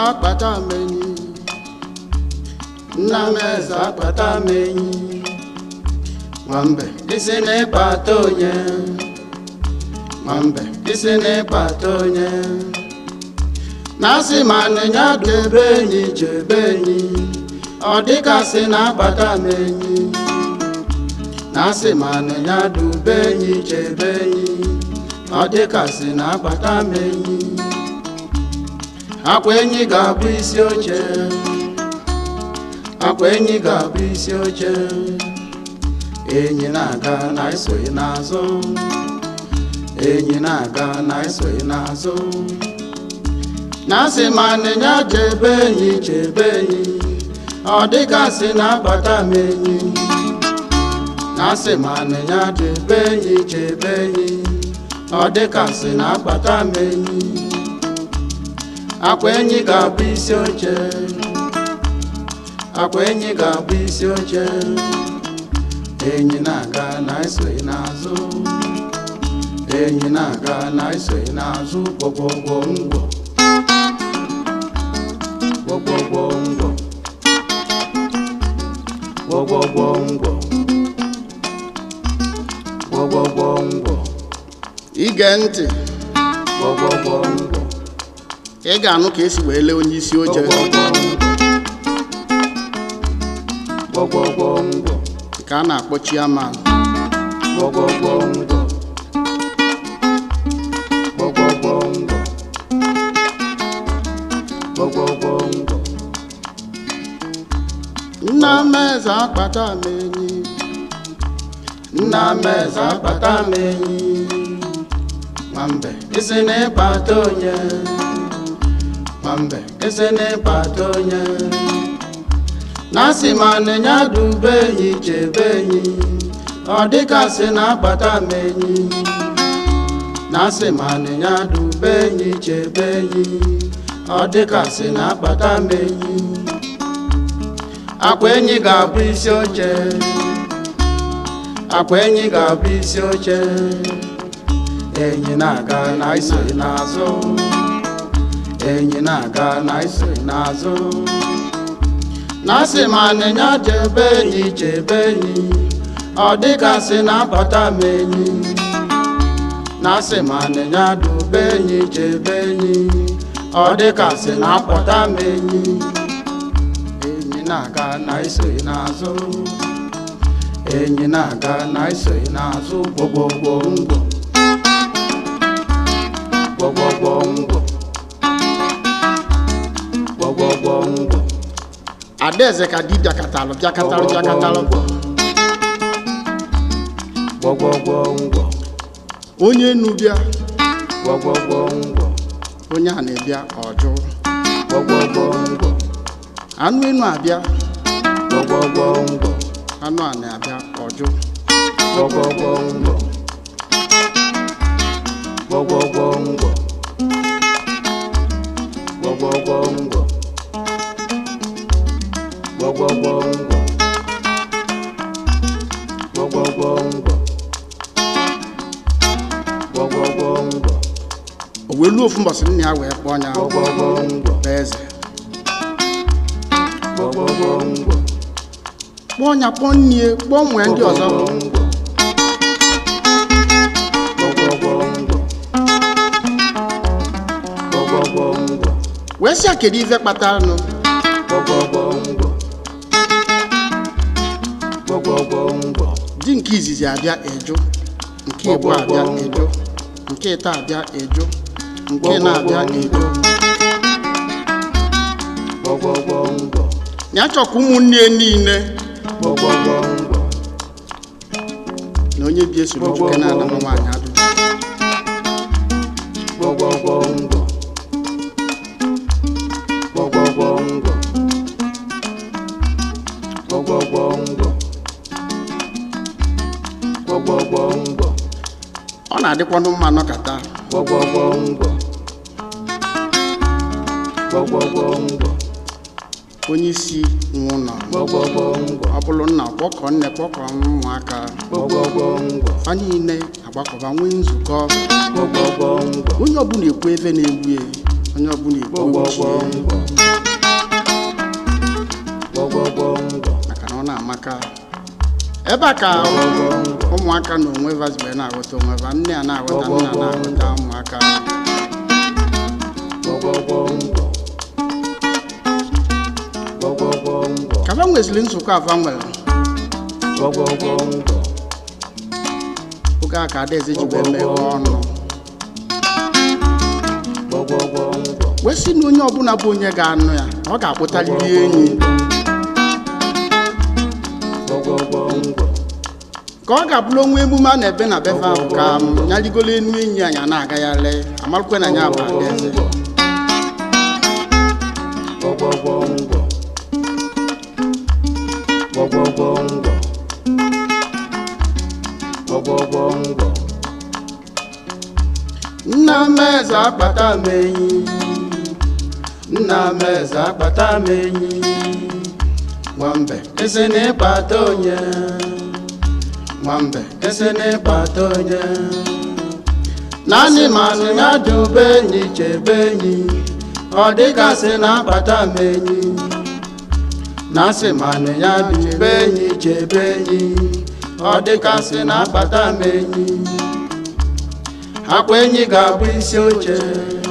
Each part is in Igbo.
akpata m enyi nna m eze akpata m enyi nwambe isi n'ịkpata onye nwambe isi n'ịkpata onye na-asị ma nịnya debe enyi chebe enyi ọ dịkasị na-akpata m enyi na-asị ma nịnya dube enyi chebe enyi ọ dịkasị na-akpata m enyi akwa enyi ga-abụ isi oche akwa enyi ga-abụ isi oche enyi na-aga na esoghị n'azụ enyi na-aga na esoghị n'azụ na-asị ma nịnya chebe enyi chebe enyi ọ dịgasị na-akpata m enyi na-asị ma nịnya chebe enyi chebe enyi ọ dịgasị na-akpata m enyi akwa enyi ga-abụ isi oche akwa enyi ga-abụ isi oche enyi na-aga na esoghị n'azụ enyi na-aga na esoghị n'azụ gwọgwọgwọ ngwọ gwọgwọgwọ ngwọ gwọgwọgwọ ngwọ gwọgwọgwọ ngwọ ige ntị gwọgwọgwọ ngwọ ị ga-anụ ka esi wee lee onye isi oche gwọgwọgwọ ngwọ ka a na-akpọ chiaman gwọgwọgwọ ngwọ gwọgwọgwọ ngwọ gwọgwọgwọ ngwọ nna m eze akpata m enyi nna m eze akpata m enyi nwambe isi n'ịkpata onye nwambe isi n'ịkpata onye na-asị ma nịnya dube enyi chebe enyi ọ dịgasị na-akpata m enyi na-asị ma nịnya dube enyi chebe enyi ọ dịgasị na-akpata m enyi akwa enyi ga-abụ isi oche akwa enyi ga-abụ isi oche enyi na-aga na isoghị n'azụ enyi na-aga na isoghị n'azụ na-asị ma nịnya chebe enyi chebe enyi ọ dịgasị na-abata m enyi na-asị ma nịnya dube enyi chebe enyi ọ dịgasị na-apụta m enyi enyi na-aga na isoghị n'azụ enyi na-aga na isoghị n'azụ gwogwogwo ngwọ gwogwogwo ngwọ gwogwogwo ngwọ adaeze ka di bịakatalụ bịakatalụ bịakatalụ gwọgwọgwọ ngwọ onye enu bịa gwọgwọgwọ ngwọ onye a na-ebịa ọjụ gwọgwọgwọ ngwọ anụ enu abịa gwọgwọgwọ ngwọ anụ a na-abịa ọjụ gwọgwọgwọ ngwọ gwọgwọgwọ ngwọ gwọgwọgwọ ngwọ gwọgwọgwọ ngwọ gwọgwọgwọ ngwọ gwọgwọgwọ ngwọ o wee luo ofu mbọsị nna ya wee kpọọ ya gwọgwọgwọ ngwọ bụ eze gwọgwọgwọ ngwọ kpọọ ya kpọọ nnie kpọọ nwee ndị ọzọ wee sị ya kedu ife kpatara nụ di nke izizi abịa eju nke ịbụ abịa eju nke ịta abịa eju nke na-abịa eju ya chọkwa ụmụnne niile na onye bi esoro nwoke na-ana nwa nwaanyị ajụjụ ọ na-adịkwanụ mma nọkata onye isi nwụ nọ ọ bụrụ nna kpọkọ nne kpọkọ ụmụaka fa niile agbakọba nwee nzukọ onye ọbụla ekwu ebe na-egbu ya onye ọbụla igbo gbọgbọgbọ ochie ngwọ gbọgbọgbọ ngwọ maka na ọ na-amaka ebe a ka ụmụaka na onwe vazibe na-aghọta onwe va nne a na-aghọta nna na-aghọta ụmụaka gbọgbọgbọ ngwọ gbọgbọgbọ ngwọ ka va nweziri nzukọ ava nwere gbọgbọgbọ ngwọ oge a ka adaeze ji wee meghe ọnụ gbọgbọgbọ ngwọ wee sị na onye ọbụla bụ onye ga-anụ ya ọ ga-akpụtarịrị enyi gbọgbọgbọ ngwọ ka ọ ga-abụrụ onwe emume a na-ebe na befe ahụ ka m ya rigolo enu enyi anyị a na-agagharị amarụkwe na ya bụ adaeze gbọgbọgbọ ngwọ gbọgbọgbọ ngwọ gbọgbọgbọ ngwọ nna m eze akpata m enyi nna m eze akpata m enyi nwambe esi na ịkpata onye nwambe esi na ịkpata onye naanị manụ ya dube enyi chebe enyi ọ dịgasị na akpata m enyi na asị manụ ya dube enyi chebe enyi ọ dịgasị na akpata m enyi akwa enyi ga-abụ isi oche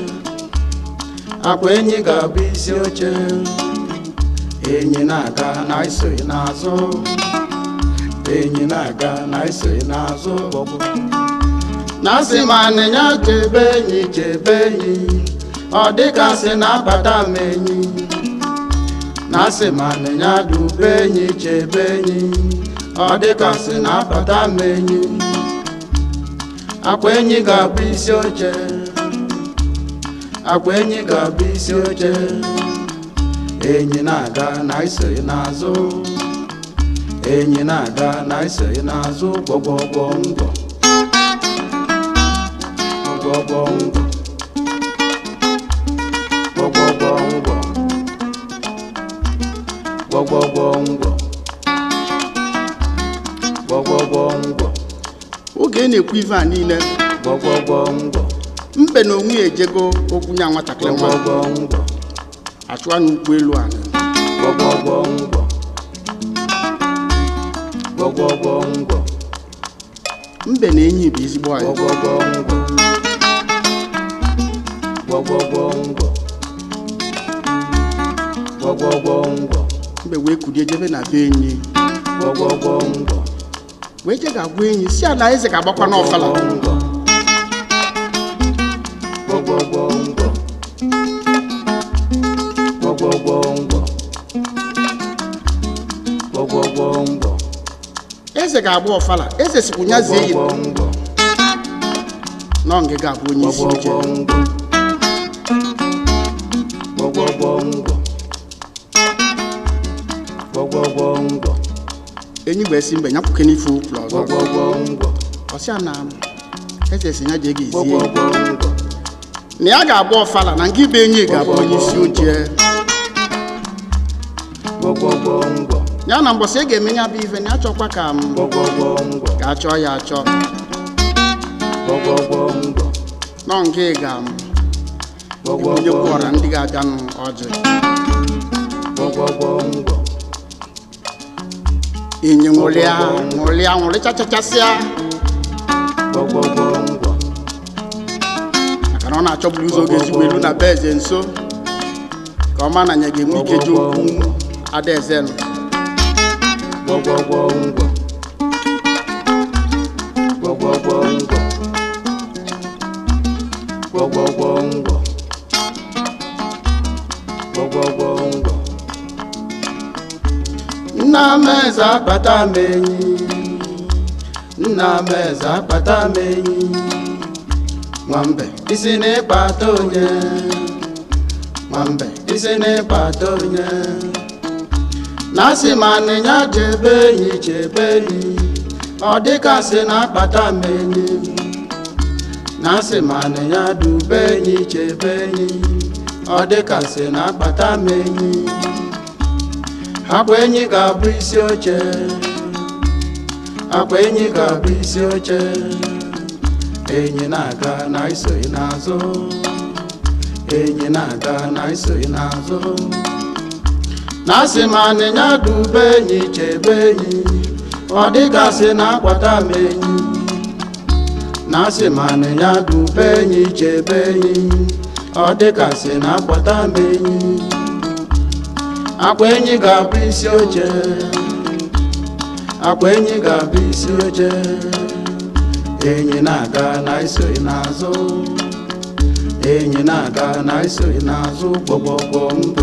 akwa enyi ga-abụ isi oche enyi na-aga na isoghị n'azụ enyi na-aga na isoghị n'azụ na asị ma anịnya chebe enyi chebe enyi ọ dịgasị na-abata m enyi na asị ma anịnya dube enyi chebe enyi ọ dịgasị na-abata m enyi akwa enyi ga-abụ isi oche akwa enyi ga-abụ isi oche enyi na-aga na isoghị n'azụ enyi na-aga na isoghị n'azụ gbọgbọgbọ ngwọ gbọgbọgbọ ngwọ gbọgbọgbọ ngwọ gbọgbọgbọ ngwọ gbọgbọgbọ ngwọ oge ị na-ekwu ife a niile gbọgbọgbọ ngwọ mbe na onwe ya ejego okwu nya nwatakịrị nwa gbọgbọgbọ ngwọ achụwa n'ụkwụ elu ala gbọgbọgbọ ngwọ gbọgbọgbọ ngwọ mbe na enyi bụ ezigbo anyị gbọgbọgbọ ngwọ gbọgbọgbọ ngwọ gbọgbọgbọ ngwọ mbe wee kulie jebe na be enyi gbọgbọgbọ ngwọ wee je ga-agwa enyi si ala eze ga-agbakwa n'ọfala ngwọ gbọgbọgbọ ngwọ gbọgbọgbọ ngwọ gbọgbọgbọ ngwọ eze ga-agba ọfala eze sikwu nya zie yi gbọgbọgbọ ngwọ nọ nge ga-abụ onye isi oche gbọgbọgbọ ngwọ gbọgbọgbọ ngwọ enyi wee si mbe nyapụke n'ife ụkwụrụ ọzọ gbọgbọgbọ ngwọ ọsịa na eze si ya jee ga ezie gbọgbọgbọ ngwọ na ya ga-agba ọfala na nke ibe enyi ga-abụ onye isi oche gbọgbọgbọ ngwọ ya na mbọsị e ga-eme ya bụ ife na ya chọkwa ka m gbọgbọgbọ ngwọ ga-achọ ya achọ gbọgbọgbọ ngwọ nọ nke ga m onye gbọgbọgbọ kwụọra ndị ga-abịanụ ọjị gbọgbọgbọ ngwọ enyi nwụrịa nwụrịa nwụrịchachachasịa gbọgbọgbọ ngwọ maka na ọ na-achọburu ụzọ oge ezigbo elu na be eze nso ka ọ ma na ya ga-enwe ike ji okwu adaeze nụ gbọgbọgbọ ngwọ gbọgbọgbọ ngwọ gbọgbọgbọ ngwọ gbọgbọgbọ ngwọ nna m eze akpata m enyi nna m eze akpata m enyi nwambe isi n'ịkpata onye nwambe isi n'ịkpata onye na asị ma anịnya chebe enyi chebe enyi ọ dịkasị na akpata m enyi na asị ma anịnya dube enyi chebe enyi ọ dịkasị na akpata m enyi akwa enyi ga-abụ isi oche akwa enyi ga-abụ isi oche enyi na-aga na isoghị n'azụ enyi na-aga na isoghị n'azụ na asị ma anịnya dube enyi chebe enyi ọ dịgasị na akwata m enyi na asị ma anịnya dube enyi chebe enyi ọ dịgasị na akwata m enyi akwa enyi ga-abụ isi oche akwa enyi ga-abụ isi oche enyi na-aga na isoghị n'azụ enyi na-aga na isoghị n'azụ gbọgbọgbọ mbọ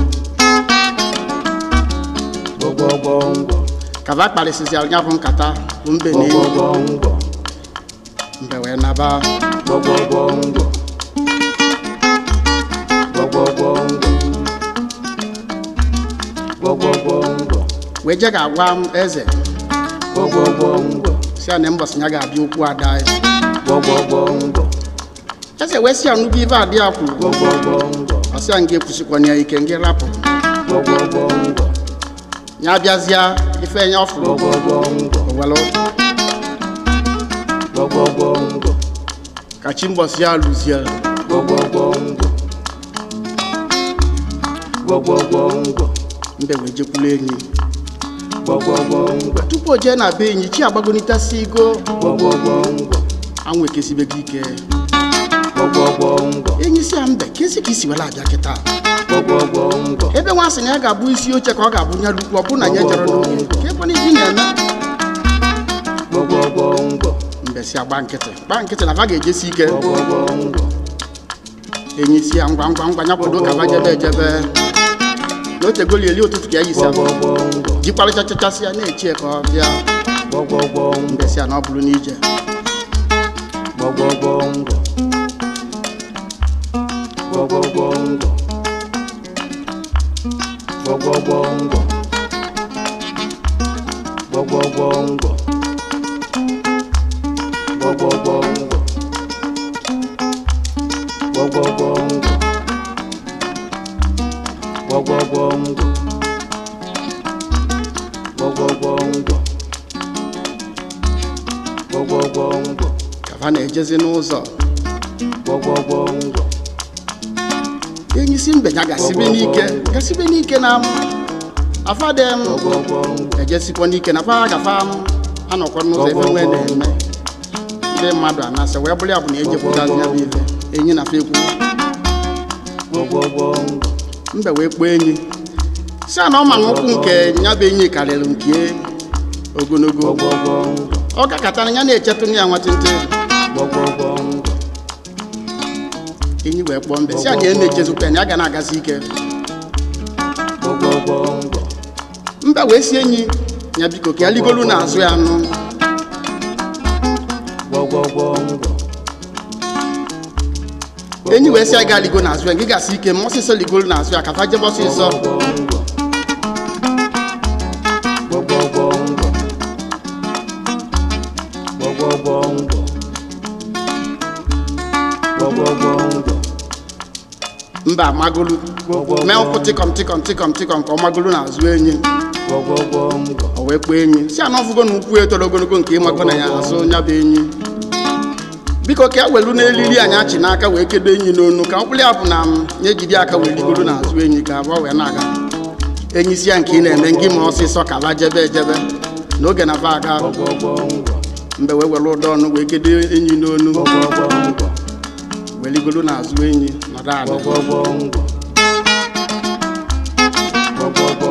gbọgbọgbọ mbọ kaba kparịsịsịara ya bụ nkata bụ mbe na enyi gbọgbọgbọ mbọ mbe wee naba gbọgbọgbọ mbọ gbọgbọgbọ mbọ gbọgbọgbọ mbọ wee je ga-agwa m eze gbọgbọgbọ mbọ si ya na mbọsị ya ga-abịa okwu ada ya gbọgbọgbọ mbọ eze wee si ya nnukwu ife adị ya kwuru gbọgbọgbọ mbọ ọ sị ya nga ekwusikwana ya ike nga rapụ gbọgbọgbọ mbọ ya bịazịa ife ya ọ fụrụ gbọgbọgbọ mbọ owelu gbọgbọgbọ mbọ ka chi mbọsị ya lụzie gbọgbọgbọ mbọ gbọgbọgbọ mbọ mbe wee jekwulu enyi gbọgbọgbọ mbọ tupu o jee na be enyi chi agbagonitasi igo gbọgbọgbọ mbọ anwụ ekesibego ike gbọgbọgbọ mbọ enyi si ya mbe kezi ka isi were abịa kịta gbọgbọgbọ mbọ ebe nwa sị na ya ga-abụ isi oche ka ọ ga-abụ nya lukwu ọ bụ na ya jere n'oge ka ebe na ibi na-eme gbọgbọgbọ mbọ mbe si agba nkịtị gba nkịtị na va ga-ejesi ike gbọgbọgbọ mbọ enyi si ya ngwa ngwa ngwa ya kwado ka va jebe ejebe na otegoli eli ụtụtụ ka ya yisi gbọgbọgbọ mbọ jikparịchachachasị ya na-echi ya ka ọ bịa gbọgbọgbọ mbọ mbe si ya na ọ bụrụ n'ije gbọgbọgbọ mbọ gbọgbọgbọ mbọ gbọgbọgbọ mbọ gbọgbọgbọ mbọ gbọgbọgbọ mbọ gbọgbọgbọ mbọ gbọgbọgbọ mbọ gbọgbọgbọ mbọ gbọgbọgbọ mbọ ka va na-ejezi n'ụzọ gbọgbọgbọ mbọ enyi si mbe ya gasibe n'ike gasibe n'ike na m afadem gbọgbọgbọ mbọ ejesikwa n'ike na fa gafa m anọkwa n'ụzọ ebe nwee na-eme ndị mmadụ anasị wee bụrụ ya bụ na ejepụtazi ya bụ ife enyi na fa ekwu gbọgbọgbọ mbọ mbe wee kpọọ enyi si a na ọ ma na ụkwụ nke ya bụ enyi karịrị nke ogologo gbọgbọgbọ mbọ ọ gakọtara ya na-echetụ ya nwatịntị gbọgbọgbọ mbọ enyi wee kpọọ mbe si a na ya na-echezukwa ya na ya ga na-agazi ike gbọgbọgbọ mbọ mbe wee si enyi ya biko ka ya ligolu n'azụ ya nụ gbọgbọgbọ mbọ enyi wee si ya ga ligo n'azụ ya gị gasị ike ma ọsịsọ ligolu n'azụ ya ka fa jebe ọsịsọ gbọgbọgbọ mbọ gbọgbọgbọ mbọ gbọgbọgbọ mbọ mba amagolu mee ụkwụ tịkọm tịkọm tịkọm tịkọm ka ọ magolu n'azụ enyi gbọgbọgbọ mbọ o wee kpọọ enyi si ana ọfụgo na ụkwụ etoro ogologo nke ịmago na ya azụ nya bụ enyi biko ka e welu n'elili anyị achị n'aka wee kedo enyi n'onu ka mkpụrụ ya bụ na m ya ejide aka wee ligoro n'azụ enyi ka abụọ wee na-aga enyi si ya nke ị na-eme ngị ma ọsịsọ ka ba jebe ejebe n'oge na ba aga gbọgbọgbọ mbọ mgbe wee were ụdọ ọnụ wee kedo enyi n'onu gbọgbọgbọ mbọ wee ligoro n'azụ enyi nọdụ ala gbọgbọgbọ mbọ gbọgbọgbọ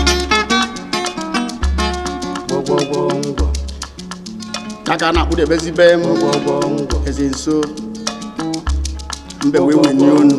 mbọ gbọgbọgbọ mbọ ya ka a na-akpụdebezi be m gbọgbọgbọ mbọ eze nso mbe wee wenye onu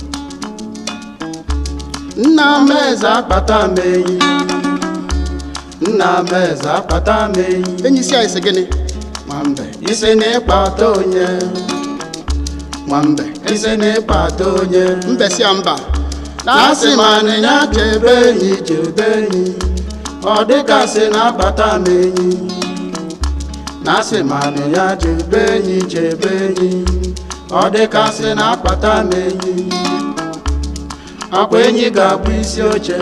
nna m eze akpata m enyi nna m eze akpata m enyi enyi si anyị sị gịnị nwambe isi na ịkpata onye nwambe isi na ịkpata onye mbe si ya mba na-asị ma anịnya chebe enyi chebe enyi ọ dịgasị na-akpata m enyi na-asị ma anịnya chebe enyi chebe enyi ọ dịgasị na-akpata m enyi akwa enyi ga-abụ isi oche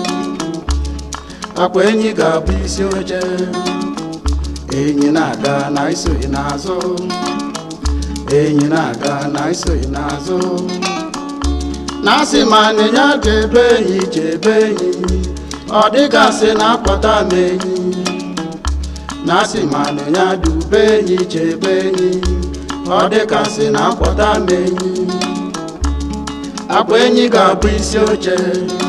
akwa enyi ga-abụ isi oche enyi na-aga na isoghị n'azụ enyi na-aga na isoghị n'azụ na asị ma nịnya chebe enyi chebe enyi ọ dịgasị na akpata m enyi na asị ma nịnya dube enyi chebe enyi ọ dịgasị na akpọta m enyi akwa enyi ga-abụ isi oche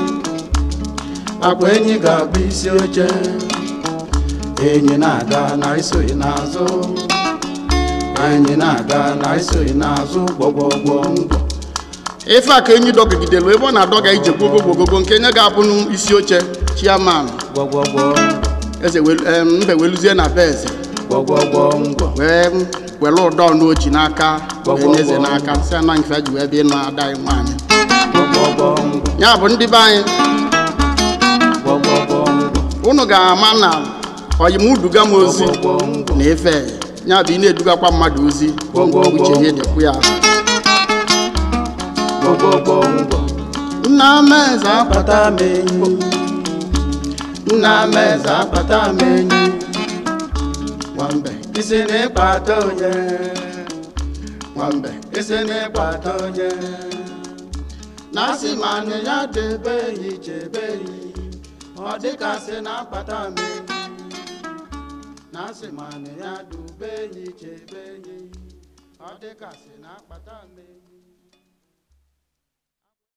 akwa enyi ga-abụ isi oche enyi na-aga na isoghị n'azụ enyi na-aga na isoghị n'azụ gbọgbọgbọ ngwọ ife a ka enyi dọgidelu ebe ọ na-adọga ije gbogogogogo nke nye ga-abụ n'isi oche chiaman gbọgbọgbọ eze welu- em, mbe weluzie na be eze gbọgbọgbọ ngwọ wee were ụdọ n'oji n'aka wee nye eze Gbọgbọgbọ. n'aka si ana nke ji wee bịa ịnụ ada anyị nwaanyị gbọgbọgbọ ngwọ ya bụ ndị be anyị gbọgbọgbọ ngwọ unu ga-ama na oyimuduga m ozi gbọgbọgbọ ngwọ na efe ya bụ ị na-edugakwa mmadụ ozi Gbọgbọgbọ. uche ihe dịkwu ya gbọgbọgbọ ngwọ nna m eze akwa akpata m enyi nna m eze akpata m enyi nwambe isi n'ịkpata onye nwambe isi n'ịkpata onye na asị ma nị ya debe enyi chebe enyi ọ dịkasị na akpata m enyi na asị ma nị ya dube enyi chebe enyi ọ dịkasị na akpata m enyi